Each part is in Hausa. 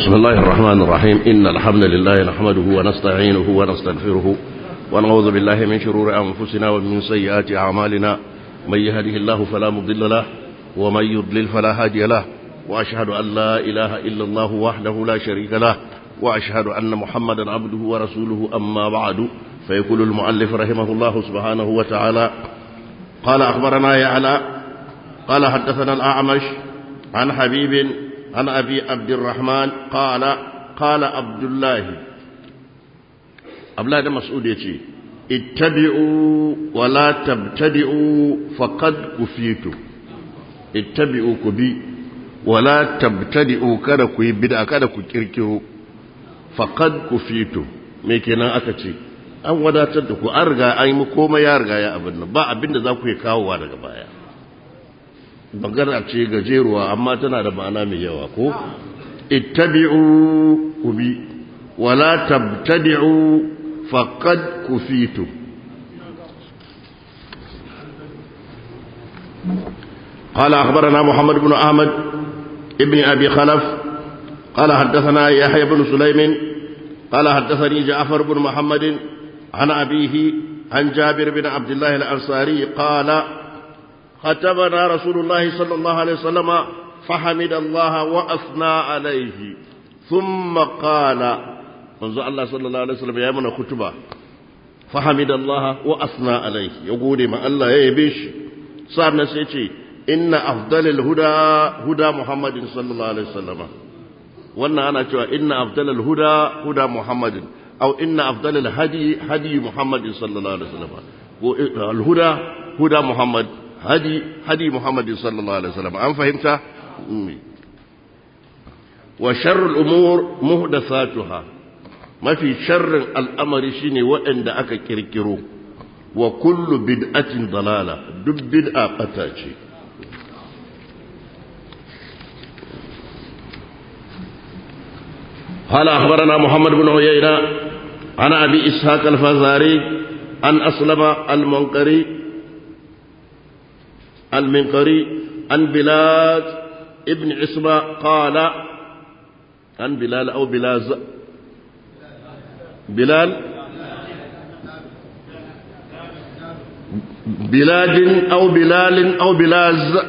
بسم الله الرحمن الرحيم إن الحمد لله نحمده ونستعينه ونستغفره ونعوذ بالله من شرور أنفسنا ومن سيئات أعمالنا من يهده الله فلا مضل له ومن يضلل فلا هادي له وأشهد أن لا إله إلا الله وحده لا شريك له وأشهد أن محمدا عبده ورسوله أما بعد فيقول المؤلف رحمه الله سبحانه وتعالى قال أخبرنا يعلى قال حدثنا الأعمش عن حبيب عن أبي عبد الرحمن قال قال عبد الله أبلاد مسعود يتي اتبعوا ولا تبتدئوا فقد كفيتم اتبعوا كبي ولا تبتدئوا kada ku yi bid'a kada ku kirkiro faqad kufitu me kenan aka ce an wadatar da ku an riga an yi komai ya riga ya abin nan ba abin da za ku yi kawowa daga baya magana ce gajeruwa amma tana da ma'ana mai yawa ko ittabi'u kubi wala tabtadi'u faqad kufitu قال أخبرنا محمد بن أحمد ابن أبي خلف قال حدثنا يحيى بن سليم قال حدثني جعفر بن محمد عن أبيه عن جابر بن عبد الله الأنصاري قال ختمنا رسول الله صلى الله عليه وسلم فحمد الله وأثنى عليه ثم قال منذ الله صلى الله عليه وسلم يا من خطبة فحمد الله وأثنى عليه يقول ما الله يبيش صار نسيتي إن أفضل الهدى هدى محمد صلى الله عليه وسلم وأن أنا شوى إن أفضل الهدى هدى محمد أو إن أفضل الهدي هدي محمد صلى الله عليه وسلم الهدى هدى محمد هدي هدي محمد صلى الله عليه وسلم أم فهمت وشر الأمور مهدثاتها ما في شر الأمر شيني وإن دعك كركرو وكل بدعة ضلالة دب بدعة قتاجي قال أخبرنا محمد بن عيينة عن أبي إسحاق الفزاري عن أسلم المنقري المنقري عن بلال ابن عصمة قال عن بلال أو بلاز بلال بلاد أو بلال أو بلاز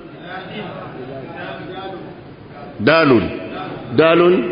دال دال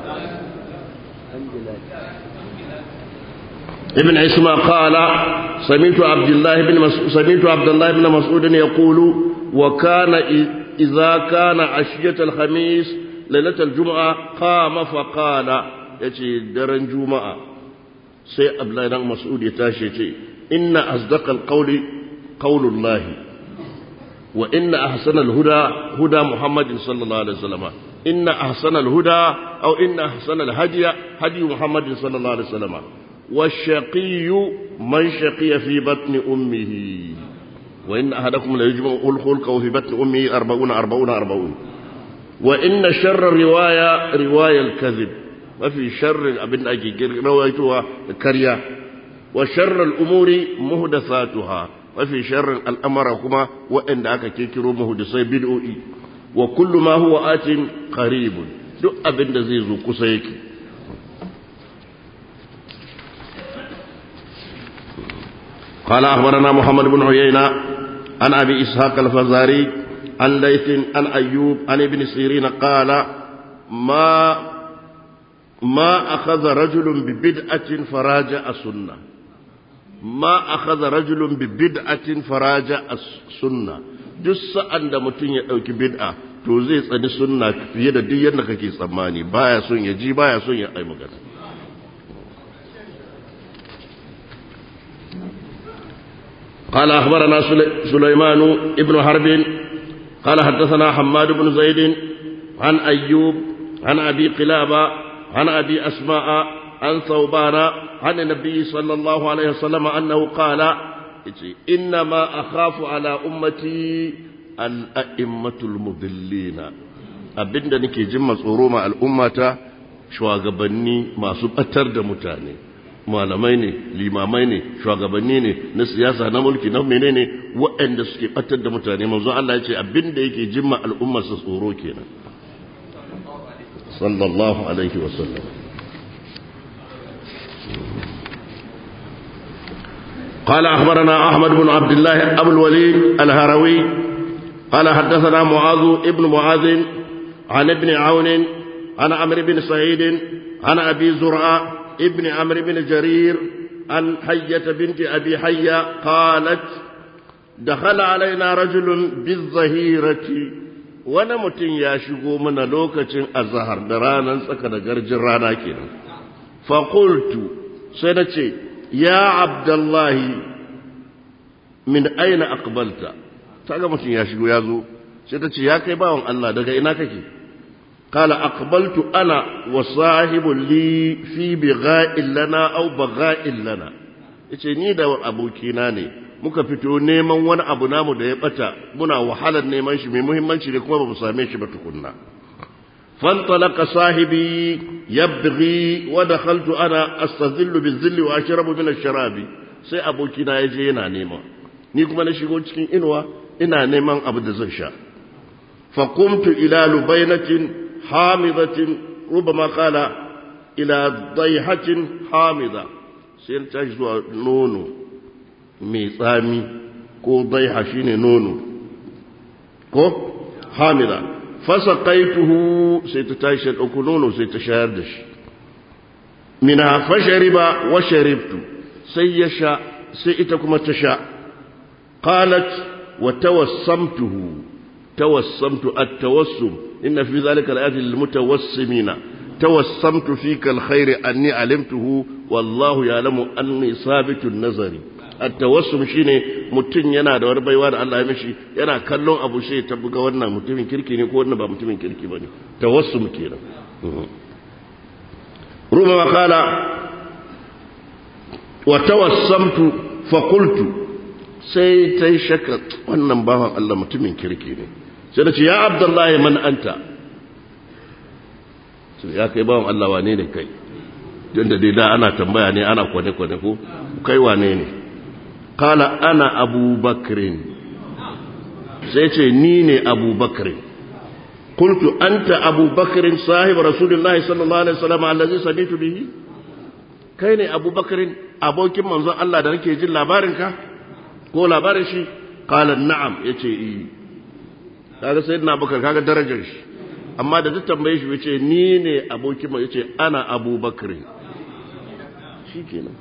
ابن عصمة قال سمعت عبد الله بن مسعود سمعت عبد الله بن مسعود يقول وكان إذا كان عشية الخميس ليلة الجمعة قام فقال يتي درن جمعة سي عبد الله بن مسعود يتاشي يتي إن أصدق القول قول الله وإن أحسن الهدى هدى محمد صلى الله عليه وسلم إن أحسن الهدى أو إن أحسن الهدي هدي محمد صلى الله عليه وسلم والشقي من شقي في بطن أمه وإن أحدكم ليجمع الخلق في بطن أمه أربعون أربعون أربعون وإن شر الرواية رواية الكذب وفي شر أبن أجي روايتها كريا وشر الأمور مهدثاتها وفي شر الأمر كما وإن أكا كيكرو مهدسي بدؤي وكل ما هو آت قريب دؤ أبن دزيزو كسيكي قال أخبرنا محمد بن عيينة عن أبي إسحاق الفزاري عن ليث عن أيوب عن ابن سيرين قال ما ما أخذ رجل ببدعة فراجع السنة ما أخذ رجل ببدعة فراجع السنة duk sa'an da mutum ya ɗauki bid'a to zai tsani sunna fiye da duk yadda kake tsammani baya son ya ji baya son ya ai magana قال أخبرنا سليمان ابن حرب قال حدثنا حماد بن زيد عن أيوب عن أبي قلابة عن أبي أسماء عن ثوبان عن النبي صلى الله عليه وسلم أنه قال إنما أخاف على أمتي الأئمة المضلين abinda nake jin matsoro ma al'ummata shugabanni masu batar da mutane malamai ne limamai ne shugabanni ne na siyasa na mulki na menene waɗanda suke batar da mutane manzo Allah ya ce abinda yake jimma al'ummar su tsoro kenan sallallahu alaihi wasallam قال أخبرنا أحمد بن عبد الله أبو الوليد الهروي قال حدثنا معاذ ابن معاذ عن ابن عون عن عمرو بن سعيد عن أبي زرعة ابن عمرو بن جرير عن حية بنت أبي حية قالت دخل علينا رجل بالظهيرة wani mutum ya shigo mana lokacin azahar da ranar tsaka da garjin rana kenan faƙultu sai na ce ya abdullahi min aina aqbalta ta ga mutum ya shigo ya zo sai ta ce ya kai bawan Allah daga ina kake kala aqbaltu ana wa sahibul li fi bigha'in lana aw bagha'in lana yace ni da abokina ne muka fito neman wani abu namu da ya bata muna wahalar neman shi mai muhimmanci ne kuma ba mu same shi ba tukunna فانطلق صاحبي يبغي ودخلت انا استظل بالظل واشرب من الشراب sai abokina ya je yana nema ni kuma na shigo cikin inuwa ina neman abu da zan sha fa qumtu ila lubainatin hamidatin rubama qala ila dayhatin hamida sai ta tashi zuwa nono mai tsami ko daiha shine nono ko hamida fasaqaituhu sai ta tashi ta dauko nono sai ta shayar da shi mina fashariba wa sharibtu sai ya sha sai ita kuma ta sha qalat wa tawassamtuhu tawassamtu at-tawassum inna fi dhalika al-ayatin lil-mutawassimina tawassamtu fika al-khair anni alimtuhu wallahu ya'lamu anni sabitun nazari at-tawassum shine mutum yana da wani baiwa da Allah ya mishi yana kallon abu sai ta buga wannan mutumin kirki ne ko wannan ba mutumin kirki bane tawassum kenan ruma qala wa tawassamtu fa qultu sai tai shakka wannan bawan Allah mutumin kirki ne sai da ce ya abdullahi man anta sai ya kai bawan Allah wane ne kai don da dai da ana tambaya ne ana kwane-kwane ko kai wane ne kala ana abubakrin sai ce ni ne abubakrin kultu anta abubakrin sahib rasulullahi sallallahu alaihi wasallam allazi samitu bihi kai ne abubakrin abokin manzon Allah da nake jin labarin ka ko labarin shi kala na'am yace eh kaga sayyidina abubakar kaga darajar shi amma da duk tambaye shi yace ni ne abokin mu yace ana abubakrin shikenan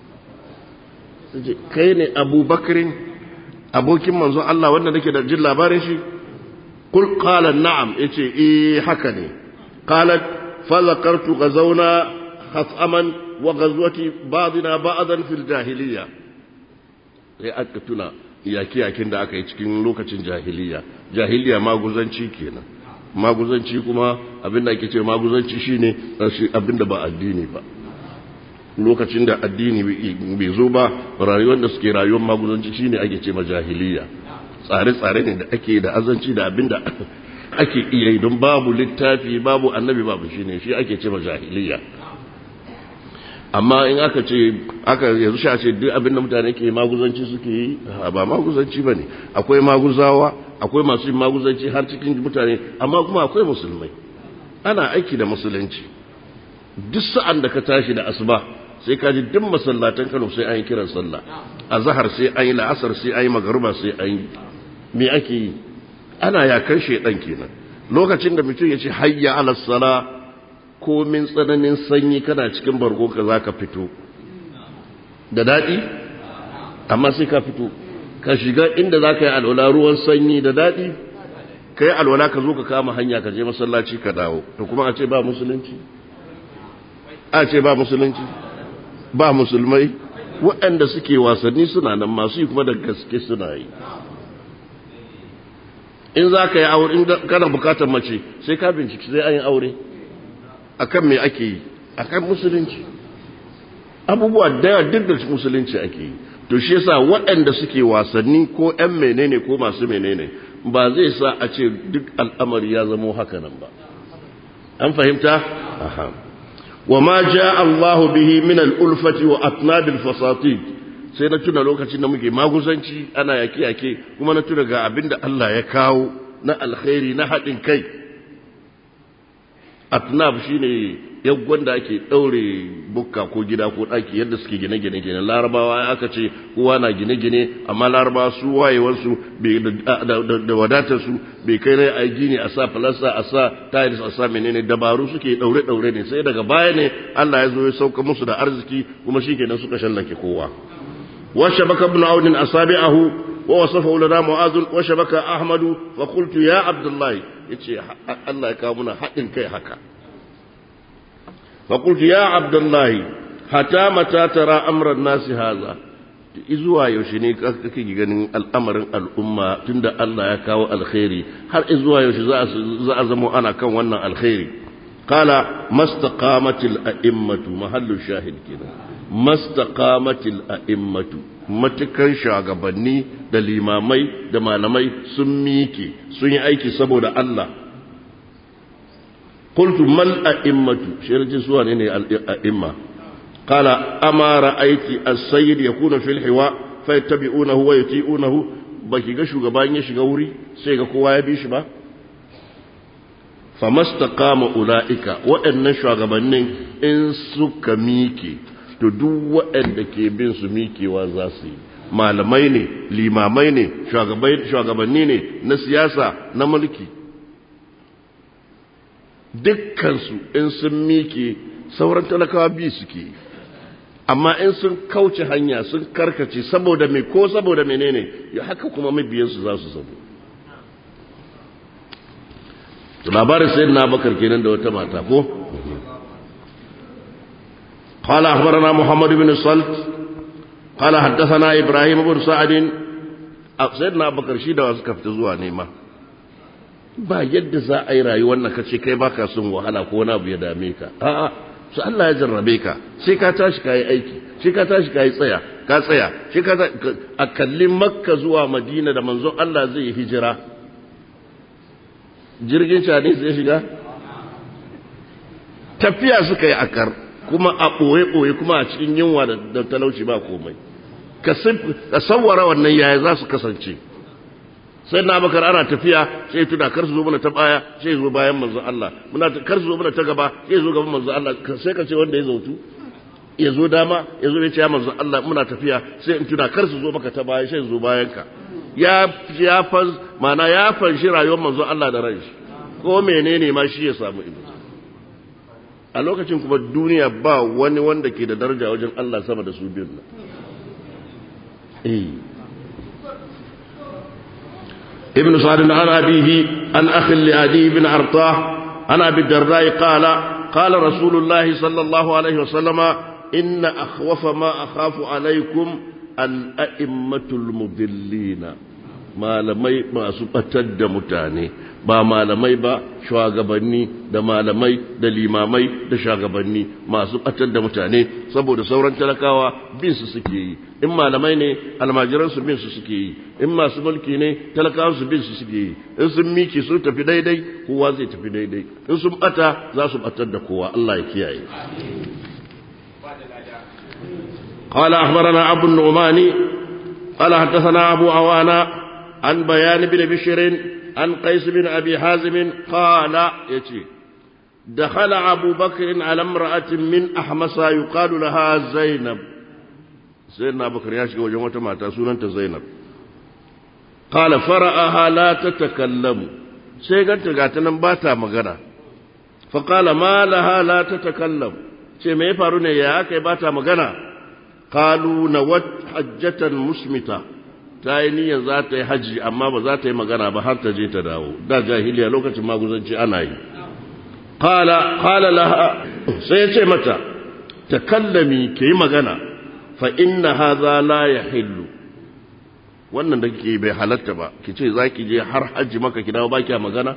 kai ne abubakarin abokin manzon Allah wanda nake da jin labarin shi kul qala na'am yace eh haka ne qalat fa zakartu ghazawna khasaman wa ghazwati ba'dina ba'dan fil jahiliya sai aka tuna yaki yakin da aka yi cikin lokacin jahiliya jahiliya maguzanci kenan maguzanci kuma abinda ake ce maguzanci shine abinda ba addini ba lokacin da addini bai zo ba rayuwar da suke rayuwar maguzanci shine ake ce majahiliya tsare-tsare ne da ake da azanci da abinda ake iya yi don babu littafi babu annabi babu shine shi ake ce majahiliya amma in aka ce aka yanzu sha ce duk abinda mutane ke maguzanci suke yi ba maguzanci bane akwai maguzawa akwai masu yin maguzanci har cikin mutane amma kuma akwai musulmai ana aiki da musulunci duk sa'an da ka tashi da asuba sai ka ji duk masallatan Kano sai an yi kiran sallah a zahar sai an yi la'asar sai an yi magaruba sai an yi me ake yi ana yakan shedan kenan lokacin da mutum ya ce hayya ala sala komin tsananin sanyi kana cikin bargo ka za ka fito da daɗi amma sai ka fito ka shiga inda za ka yi alwala ruwan sanyi da daɗi ka yi alwala ka zo ka kama hanya ka je masallaci ka dawo to kuma a ce ba musulunci a ce ba musulunci ba musulmai waɗanda suke wasanni suna nan masu yi kuma da gaske suna yi in za ka yi aure in kana bukatar mace sai ka binciki sai an yi aure akan me ake yi akan musulunci abubuwa daya duk da musulunci ake yi to shi yasa waɗanda suke wasanni ko ƴan menene ko masu menene ba zai sa a ce duk al'amari ya zamo haka nan ba an fahimta aha وما جاء الله به من الألفة وأطناب الفساتيد sai na tuna lokacin da muke maguzanci ana yake-yake kuma na tuna ga abin da Allah ya kawo na alkhairi na haɗin kai atnab shine yaggon da ake daure bukka ko gida ko daki yadda suke gine-gine kenan larabawa aka ce kowa na gine-gine amma larabawa su wayewarsu da wadatar su bai kai rai a gini a sa falasa a sa tiles a sa menene dabaru suke daure-daure ne sai daga baya ne Allah ya zo ya sauka musu da arziki kuma shi kenan suka shallake kowa وشبك ابن عون أصابعه ووصفه لنا معاذ وشبك أحمد فقلت يا عبد الله يتشي الله يكامنا حق كي حكا فقلت يا عبد الله حتى متى ترى أمر الناس هذا izuwa yaushe ne kake ganin al'amarin al'umma tunda Allah ya kawo alkhairi har izuwa yaushe za a zama ana kan wannan alkhairi qala mastaqamatil a'immatu mahallu shahid kenan mastaqamatil a'immatu matukan shugabanni da limamai da malamai sun mike sun yi aiki saboda Allah qultu mal a'immatu shirji suwa ne ne al'imma qala ama ra'aiti as-sayyid yakunu fil hiwa fayattabi'unahu wa yuti'unahu baki ga shugaban ya shiga wuri sai ga kowa ya bi shi ba famastaqama ulaika waɗannan shugabannin in suka mike to duk waɗanda ke bin su mikewa za su yi malamai ne limamai ne shugabanni ne na siyasa na mulki dukkansu in sun mike sauran talakawa bi suke amma in sun kauce hanya sun karkace saboda mai ko saboda menene ya haka kuma mabiyansu za su zama labarin sayin na bakar kenan da wata mata ko قال أخبرنا محمد بن الصلت قال حدثنا إبراهيم بن سعد سيدنا أبو بكر شيدا وسكفت زوا نيما ba yadda za a yi rayuwar na kace kai baka son wahala ko wani abu ya dame ka a'a su Allah ya jarrabe ka sai ka tashi kai aiki sai ka tashi kai tsaya ka tsaya sai ka a kalli makka zuwa madina da manzon Allah zai yi hijira jirgin shani zai shiga tafiya suka yi akar kuma a ɓoye-ɓoye kuma a cikin yunwa da talauci ba komai ka sawara wannan yaya za su kasance sai na bakar ana tafiya sai tuna kar su zo mana ta baya sai zo bayan manzon Allah muna kar su zo mana ta gaba sai zo gaban manzon Allah sai ka ce wanda ya zautu ya zo dama ya zo ya ce ya manzon Allah muna tafiya sai in tuna kar su zo maka ta baya sai zo bayan ka ya ya fan mana ya fanshi rayuwar manzon Allah da ranshi ko menene ma shi ya samu ido a lokacin kuma duniya ba wani wanda ke da daraja wajen Allah sama da su biyun nan ابن سعد عن أبيه عن أخ لأدي بن أرطاه عن أبي الدرداء قال قال رسول الله صلى الله عليه وسلم إن أخوف ما أخاف عليكم الأئمة المضلين malamai masu batar da mutane ba malamai ba shugabanni da malamai da limamai da shugabanni masu batar da mutane saboda sauran talakawa bin su suke yi in malamai ne almajiran su bin su suke yi in masu mulki ne talakawa su bin su suke yi in sun miki su tafi daidai kowa zai tafi daidai in sun bata za su batar da kowa Allah ya kiyaye قال أخبرنا أبو النعمان قال حدثنا أبو عوانا عن بيان بن بشر عن قيس بن أبي حازم قال يتي دخل أبو بكر على امرأة من أحمس يقال لها زينب سيدنا أبو بكر ياشك وجمعة ما تسوننت زينب قال فرأها لا تتكلم سيقنت قاتنا باتا مغنى فقال ما لها لا تتكلم ce me ya faru ne ya aka yi bata magana kalu na wat hajjatan musmita ta yi niyyar za ta yi hajji amma ba za ta yi magana ba har ta je ta dawo da jahiliya lokacin maguzanci ana yi qala qala laha sai ya ce mata takallami ke yi magana fa inna hadha la yahillu wannan da kike bai halatta ba ki ce za ki je har hajji maka ki dawo ba ki magana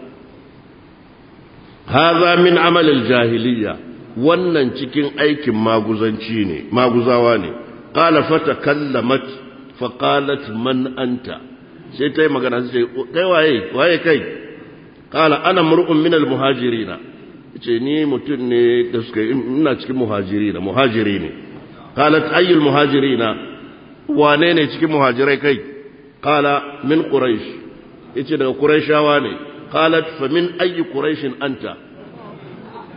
hadha min amal al-jahiliya wannan cikin aikin maguzanci ne maguzawa ne qala fatakallamat fa qalat man anta sai ta yi magana sai kai waye waye kai qala ana mar'un min al-muhajirina ce ni mutum ne da suka ina cikin muhajirina muhajiri ne qalat ayyul muhajirina wane ne cikin muhajirai kai qala min quraish yace daga quraishawa ne qalat fa min ayyi quraishin anta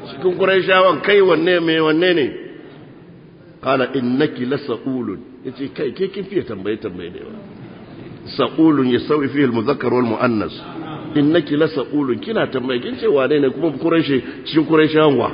cikin quraishawan kai wanne me wanne ne qala innaki lasaqulun yace kai ke kin fiye tambaye tambaye ne saqulun yasawi fihi al-mudhakkar wal muannas innaki lasaqulun kina tambaye kin ce wane ne kuma quraishi cikin quraishawan wa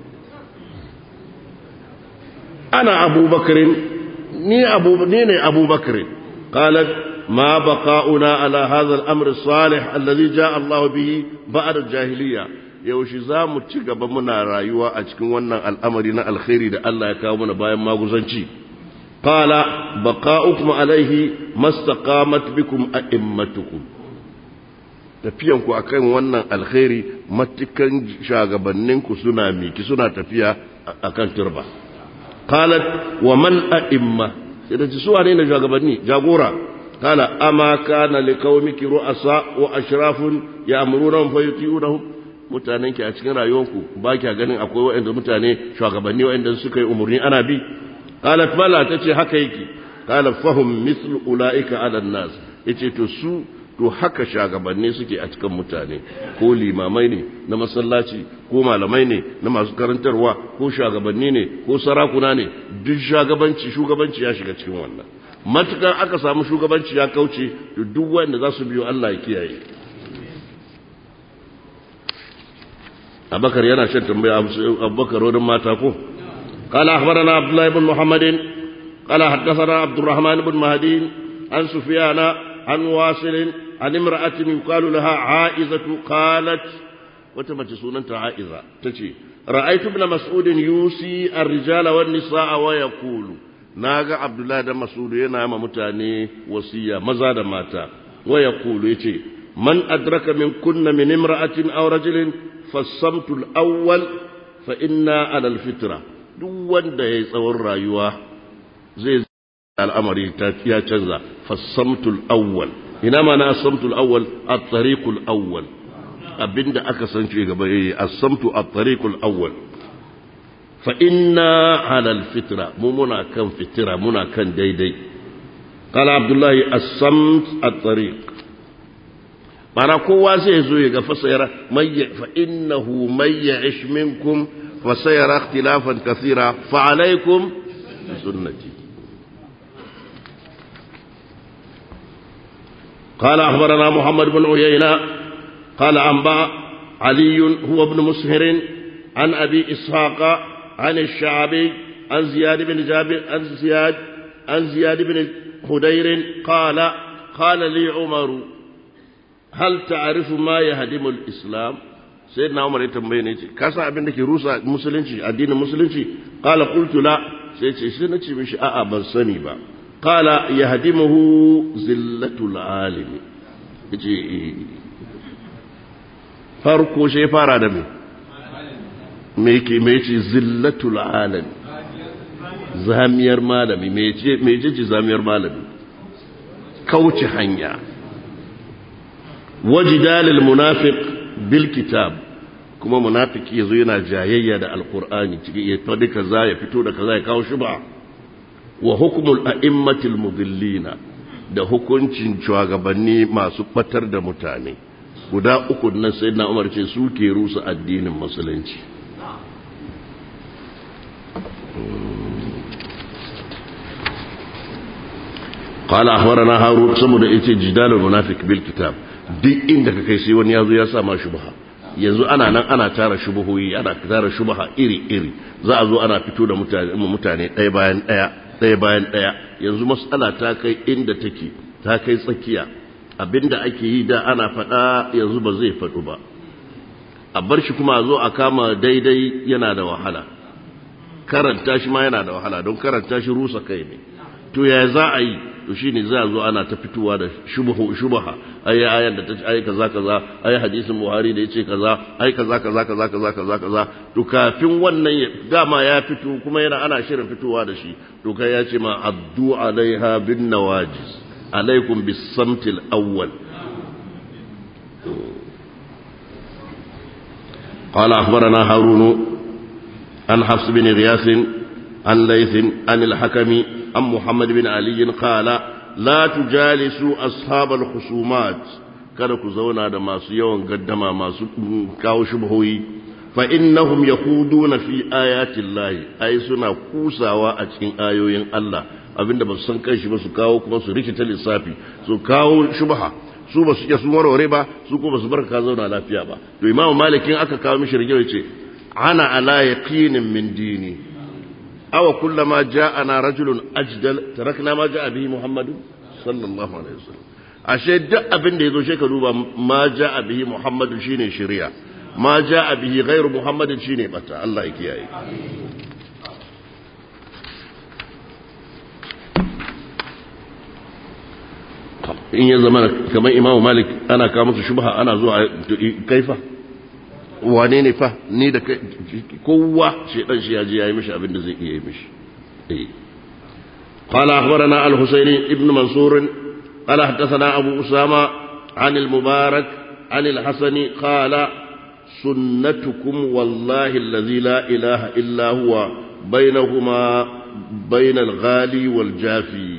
ana abubakarin ni abu ni ne abubakarin qalat ما بقاؤنا على هذا الأمر الصالح الذي جاء الله به بعد الجاهلية yaushe za mu ci gaba muna rayuwa a cikin wannan al'amari na alkhairi da Allah ya kawo mana bayan maguzanci qala baqa'ukum alaihi mastaqamat bikum a'immatukum tafiyan ku akan wannan alkhairi matukan shagabanninku suna miki suna tafiya akan turba qalat wa man a'imma sai da su wane ne shagabanni jagora قال أما كان لقومك رؤساء وأشراف يأمرونهم فيطيعونهم mutanen ki a cikin rayuwarku ba kya ganin akwai waɗanda mutane shugabanni waɗanda suka yi umarni ana bi qalat bala tace haka yake qala fahum mithlu ulaika ala nas yace to su to haka shugabanni suke a cikin mutane ko limamai ne na masallaci ko malamai ne na masu karantarwa ko shugabanni ne ko sarakuna ne duk shugabanci shugabanci ya shiga cikin wannan matukan aka samu shugabanci ya kauce da duk wanda za su biyo Allah ya kiyaye abakar yana shan tambaya abubakar wurin mata ko قال أخبرنا عبد الله بن محمد قال حدثنا عبد الرحمن بن مهدي عن سفيان عن واصل عن امرأة يقال لها عائزة قالت وتمت سنة عائزة تشي رأيت ابن مسعود يوصي الرجال والنساء ويقول naga abdullahi da masudu yana ma mutane wasiya maza da mata waya kulu yace man adraka min kunna min imra'atin aw rajulin fasamtu al-awwal fa inna ala al-fitra duk wanda yayi tsawon rayuwa zai al'amari ya canza fasamtu al-awwal ina ma na asamtu al-awwal at-tariq al-awwal abinda aka san ce gaba yayi asamtu at-tariq al-awwal فإنا على الفترة مو منا كان فترة منا كان ديدي قال عبد الله الصمت الطريق معنى كوا زي زوي فسيرى مي فإنه من يعش منكم فسيرى اختلافا كثيرا فعليكم بسنتي قال أخبرنا محمد بن عيينة قال أنبأ علي هو ابن مسهر عن أبي إسحاق عن الشعبي عن زياد بن جابر عن زياد عن زياد بن خدير قال قال لي عمر هل تعرف ما يهدم الإسلام سيدنا عمر يتنبيه كاسا abin da ke rusa musulunci addinin musulunci qala qultu la sai ce sai nace mishi a'a ban sani ba qala yahdimuhu zillatul alim yace farko sai fara da me me ke me ce zillatul alam zamiyar malami me ce me ce zamiyar malami kauce hanya wajidalil munafiq bil kitab kuma munafiki yazo yana jayayya da alqur'ani cikin ya fadi kaza ya fito da kaza ya kawo shubha wa hukmul a'immatil mudillina da hukuncin shugabanni masu batar da mutane guda uku nan sayyidina Umar ce su ke rusa addinin musulunci قال أخبرنا هارون سمد إيتي جدال المنافق بالكتاب duk inda ka kai sai wani yazo ya sa ma shubha yanzu ana nan ana tara shubuhoyi ana tara shubha iri iri za a zo ana fito da mutane mutane ɗaya bayan ɗaya ɗaya bayan ɗaya yanzu mas'ala ta kai inda take ta kai tsakiya abinda ake yi da ana faɗa yanzu ba zai faɗu ba a bar shi kuma a zo a kama daidai yana da wahala karanta shi ma yana da wahala don karanta shi rusa kai ne to ya za a yi to shi ne za a zo ana ta fitowa da shubaha ai ayan da ta ce ai kaza kaza ai hadisin buhari da ya ce kaza ai kaza kaza kaza kaza kaza kaza to kafin wannan dama ya fito kuma yana ana shirin fitowa da shi to kai ya ce ma addu alaiha bin nawajiz alaikum bis samtil awwal قال أخبرنا هارون عن حفص بن غياث عن ليث عن الحكم عن محمد بن علي قال لا تجالسوا أصحاب الخصومات kada ku zauna da masu yawan gaddama masu kawo shubhoyi fa innahum yakhuduna fi ayati llahi ai suna kusawa a cikin ayoyin Allah abinda ba su san kanshi ba su kawo kuma su rikita lissafi su kawo shubha su ba su iya sun warware ba su ko ba su barka ka zauna lafiya ba to imamu malikin aka kawo mishi rigima ce ana ala yaqinin min dini aw kullama ja'ana rajulun ajdal tarakna ma ja'a bihi muhammadu sallallahu alaihi wasallam ashe duk abin da yazo shi ka duba ma ja'a bihi muhammadu shine shari'a ma ja'a bihi ghairu muhammadin shine bata Allah ya kiyaye in ya zama kamar imamu malik ana kawo musu shubha ana zuwa kaifa wane ne fa ni da kai kowa shedan shi ya je yayi mishi abin da zai iya yi mishi eh قال أخبرنا الحسين ابن منصور قال حدثنا أبو أسامة عن المبارك عن الحسن قال سنتكم والله الذي لا إله إلا هو بينهما بين الغالي والجافي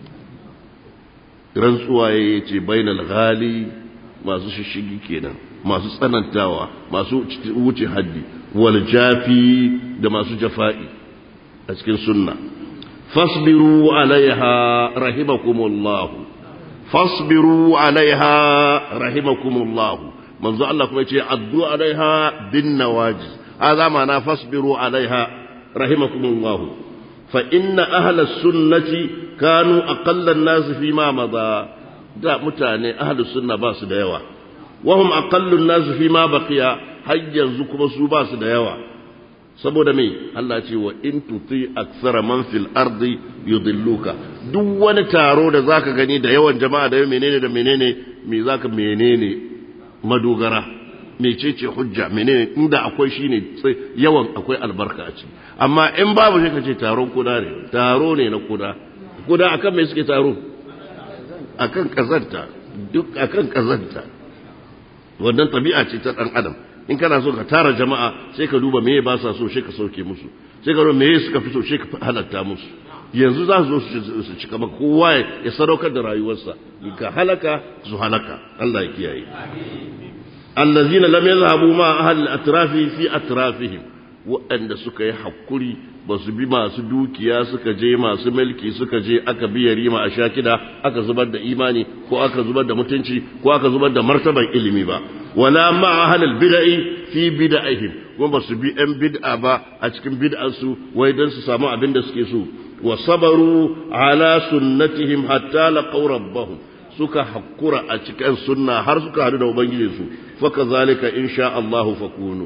rantsuwa ya ce bainal ghali masu shishigi kenan masu tsanantawa masu wuce haddi wal jafi da masu jafa'i a cikin sunna fasbiru alaiha rahimakumullah fasbiru alaiha rahimakumullah manzo Allah kuma yace addu alaiha bin nawaji hadha ma'ana fasbiru alaiha rahimakumullah fa inna ahla sunnati kanu aqallan nas fi ma madha da mutane ahlus sunna ba su da yawa wahum aqallun nas fi ma baqiya har yanzu kuma su ba su da yawa saboda me Allah ce wa in tuti aktsara man fil ardi yudilluka duk wani taro da zaka gani da yawan jama'a da menene da menene me zaka menene madogara mecece hujja menene inda akwai shine yawan akwai albarka a ciki amma in babu shi kace taron kuda ne taro ne na kuda kuda akan me suke taro akan kazanta duk akan kazanta wannan tabi'a ce ta dan adam in kana so ka tara jama'a sai ka duba meye ba sa so sai ka sauke musu sai ka duba meye suka fi so sai ka halatta musu yanzu za su zo su cika maka kowa ya sadaukar da rayuwarsa ka halaka su halaka Allah ya kiyaye allazina lam yazhabu ma ahli atrafi fi atrafihim waɗanda suka yi hakuri ba su bi masu dukiya suka je masu mulki suka je aka biya rima a shakida aka zubar da imani ko aka zubar da mutunci ko aka zubar da martaban ilimi ba wala ma ahlul bid'i fi bid'ihim kuma ba su bi ɗan bid'a ba a cikin bid'arsu wai dan su samu abin da suke so wa sabaru ala sunnatihim hatta laqaw rabbahum suka hakura a cikin sunna har suka hadu da ubangijinsu fa kazalika insha Allah fakunu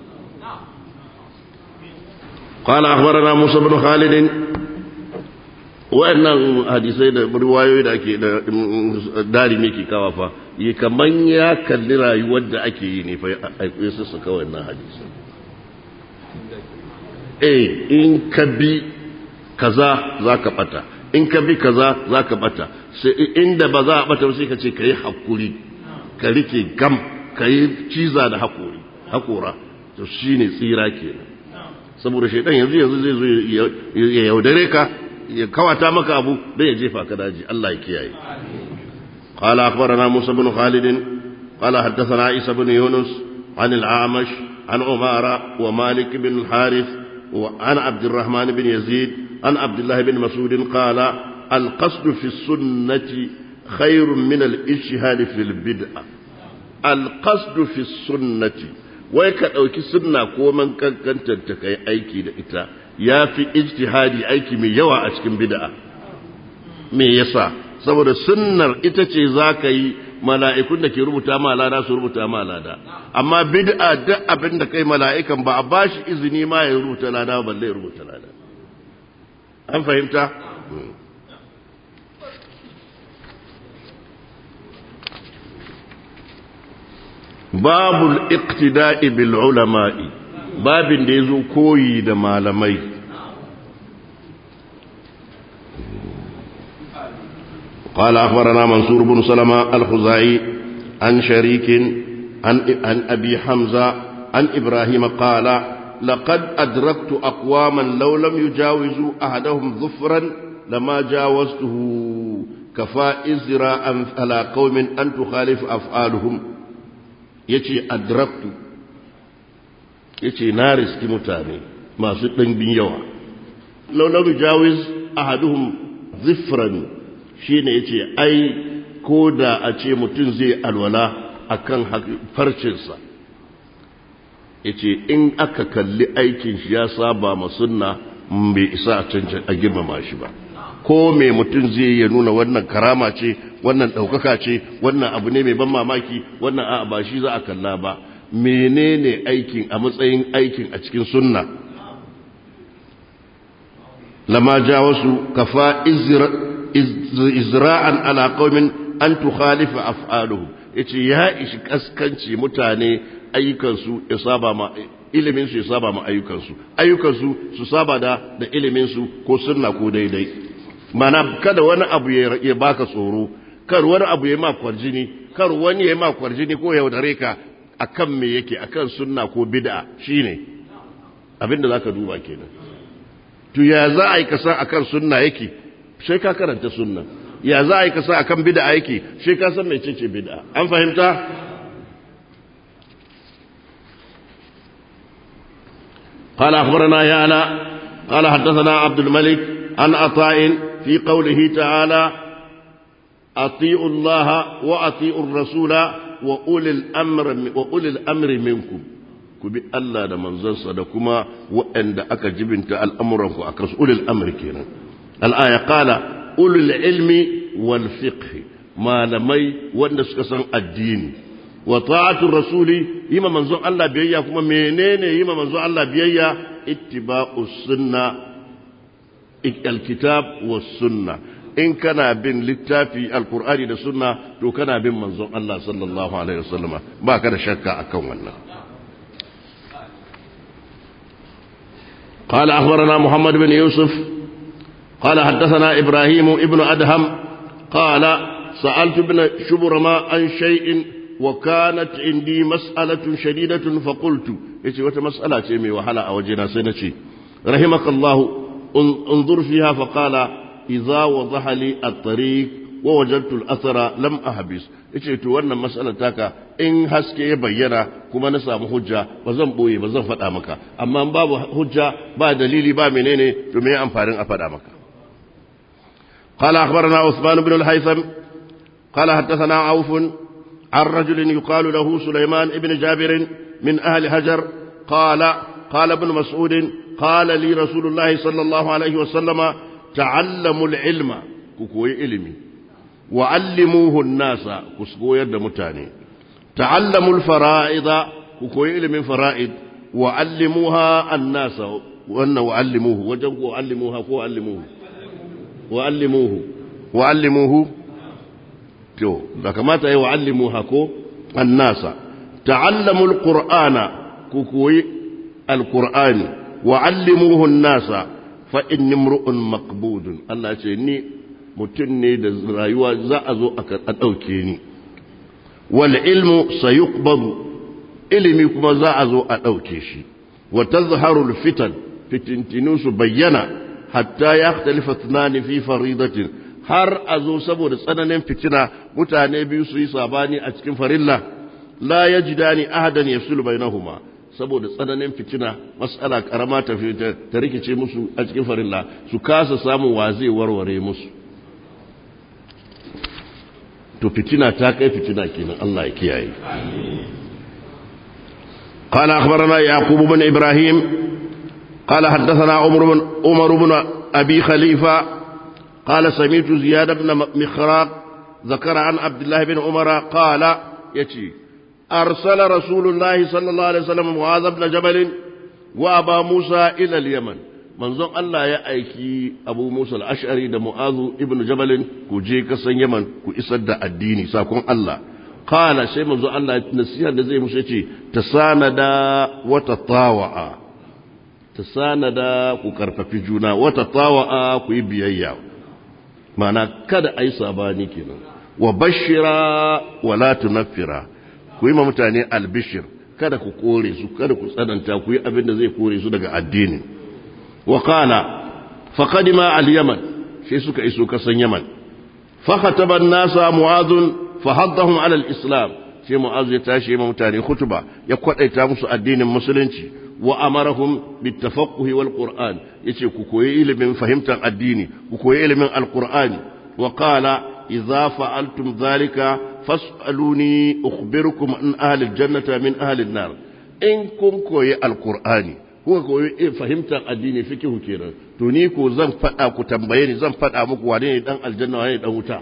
قال أخبرنا موسى بن خالد wa'annan hadisai da riwayoyi da ake da dari ne ke kawa fa yi kaman ya kalli rayuwar da ake yi ne fa ya sassaka wannan hadisai eh in ka bi kaza za ka bata in ka bi kaza za ka bata sai inda ba za a bata sai ka ce ka yi hakuri ka rike gam ka yi ciza da hakuri hakora to shine tsira kenan saboda shaidan yanzu yanzu zai zo ya yaudare ka ya kawata maka abu dan ya jefa ka daji Allah ya kiyaye قال أخبرنا موسى بن خالد قال حدثنا عيسى بن يونس عن الأعمش عن عمارة ومالك بن الحارث وعن عبد الرحمن بن يزيد عن عبد الله بن مسعود قال القصد في السنة خير من الاجتهاد في البدعة القصد في السنة wai ka ɗauki sunna ko man kankantar ta kai aiki da ita ya fi ijtihadi aiki mai yawa a cikin bid'a me yasa saboda sunnar ita ce za ka yi mala'ikun da ke rubuta ma lada su rubuta ma lada amma bid'a duk abin da kai mala'ikan ba a ba shi izini ma ya rubuta lada balle ya rubuta lada an fahimta babul iqtida'i bil ulama'i babin da yazo koyi da malamai قال أخبرنا منصور بن سلمة الخزاعي عن شريك عن, عن أبي حمزة عن إبراهيم قال لقد أدركت أقواما لو لم يجاوزوا أحدهم ظفرا لما جاوزته كفى إزراء على قوم أن تخالف أفعالهم ya ce adraktu yace na riski mutane masu ɗimbin yawa laularu jawiz ahaduhum zifran shine yace ai ko da a ce mutum zai alwala akan farcinsa yace in aka kalli aikin shi ya saba ma sunna bai isa a cancan a girmama shi ba ko mai mutum zai ya nuna wannan karama ce wannan ɗaukaka ce wannan abu ne mai ban mamaki wannan a ba shi za a kalla ba menene aikin a matsayin aikin a cikin sunna lama ja wasu kafa izra'an ala qaumin an tukhalifa af'aluhum yace ya ishi kaskanci mutane ayyukansu ya saba ma ilimin su ya saba ma ayyukansu ayyukansu su saba da da ilimin su ko sunna ko daidai mana kada wani abu ya baka tsoro kar wani abu ya ma kwarjini kar wani ya ma kwarjini ko yaudare ka akan me yake akan sunna ko bid'a shine abinda zaka duba kenan to ya za a yi kasa akan sunna yake sai ka karanta sunna ya za a yi kasa akan bid'a yake sai ka san mecece bid'a an fahimta قال أخبرنا يالا قال حدثنا عبد الملك عن عطاء في قوله تعالى أطيعوا الله وأطيعوا الرسول وأولي الأمر وأولي الأمر منكم كبي الله ده منزل صدقكما وأن ده أكا جبنت الأمر أكرس أولي الأمر كينا الآية قال أولي العلم والفقه ما لمي وأن سكسن الدين وطاعة الرسول يما منزل الله بيئة كما منين يما منزل الله بيئة اتباع السنة الكتاب والسنة in kana bin littafi alkur'ani da sunna to kana bin manzon Allah sallallahu alaihi wasallam ba ka da shakka akan wannan قال أخبرنا محمد بن يوسف قال حدثنا إبراهيم ابن أدهم قال سألت ابن شبرما عن شيء وكانت عندي مسألة شديدة فقلت إيش مسألة مي وحلا أوجنا سنتي رحمك الله انظر فيها فقال إذا وضح لي الطريق ووجدت الأثر لم أحبس yace to wannan mas'alar taka in haske ya bayyana kuma na samu hujja ba zan boye ba zan faɗa maka amma babu hujja ba dalili ba menene to me amfanin a faɗa maka قال أخبرنا عثمان بن الهيثم قال حدثنا عوف عن رجل يقال له سليمان بن جابر من أهل هجر قال قال ابن مسعود قال لي رسول الله صلى الله عليه وسلم تعلموا العلم كوكوي علمي وعلموه الناس كسكو يد متاني تعلموا الفرائض كوكوي علم فرائض وعلموها الناس وأن وعلموه وجنكو علموها كو علموه وعلموه وعلموه تو كما تأي وعلموها كو الناس تعلموا القرآن كوكوي القرآن وعلموه الناس فإن امرؤ مقبود الله يقول mutum ne da rayuwa za a zo a ɗauke ni wal ilmu sayuqbadu ilimi kuma za a zo a ɗauke shi wa tazharu fitan fitintinu su bayyana hatta ya talifa tunani fi faridatin har a zo saboda tsananin fitina mutane biyu su yi sabani a cikin farilla la yajidani ahadan yafsulu bainahuma saboda tsananin fitina mas'ala karama ta ta rikice musu a cikin farilla su kasa samun wa zai warware musu to fitina ta kai fitina kenan Allah ya kiyaye قال أخبرنا يعقوب بن إبراهيم قال حدثنا عمر بن عمر بن أبي خليفة قال سمعت زياد بن مخراق ذكر عن عبد الله بن عمر قال يتي أرسل رسول الله صلى الله عليه وسلم معاذ بن جبل وأبا موسى إلى اليمن manzon Allah ya aiki Abu Musa al-Ash'ari da Mu'azu ibn Jabal ku je kasan Yaman ku isar da addini sakon Allah qala sai manzon Allah nasiha da zai musu yace tasanada wa tatawa'a tasanada ku karfafi juna wa tatawa'a ku yi biyayya mana kada ai sabani kenan wa bashira wa la tunaffira ku yi ma mutane albishir kada ku kore su kada ku tsananta ku yi abin da zai kore su daga addini وقال فقدم اليمن في سك إسوك يمن فخطب الناس معاذ فحضهم على الإسلام في معاذ يتاشي ممتاني خطبة يقول أي تامس الدين المسلمين وأمرهم بالتفقه والقرآن يتي كوكوي من فهمت الدين كوكوي من القرآن وقال إذا فعلتم ذلك فاسألوني أخبركم عن أهل الجنة من أهل النار إن كن كوي القرآن kuka koyi fahimtar addini fikihu kenan to ni ko zan faɗa ku tambaye ni zan faɗa muku wane ne dan aljanna wane ne dan wuta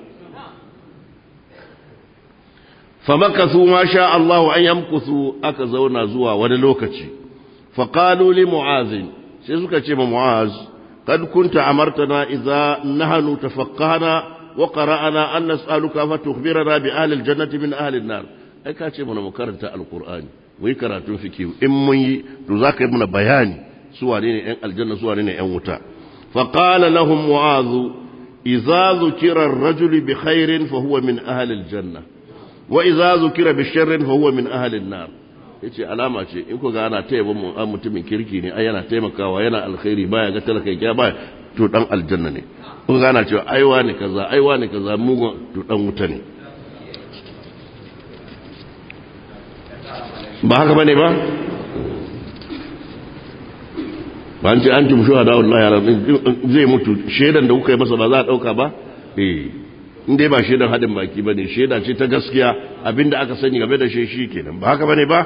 famakathu ma sha Allahu an yamkuthu aka zauna zuwa wani lokaci faqalu li mu'az sai suka ce ma mu'az kad kunta amartana idza nahnu tafaqqahna wa qara'ana an nas'aluka fa tukhbirana bi ahli aljannati min ahli an-nar ai ka ce mana mu karanta alqur'ani mu yi karatun fikihu in mun yi to za ka yi mana bayani su wane ne ‘yan aljanna su wane ne ‘yan wuta faƙala lahum mu'azu iza zukira rajuli bi khairin fa huwa min ahalil janna wa iza zukira bi sharrin fa huwa min ahalin nar yace alama ce in ku ga ana taya mun an mutumin kirki ne ai yana taimakawa yana alkhairi baya ga talaka ya baya to dan aljanna ne kun ga ana cewa aiwa ne kaza aiwa ne kaza mugun to dan wuta ne ba haka bane ba ba an ce an tumshu hada Allah ya zai mutu shaidan da kuka yi masa ba za a dauka ba eh in dai ba shaidan hadin baki bane shaida ce ta gaskiya abinda aka sani game da shi shi kenan ba haka bane ba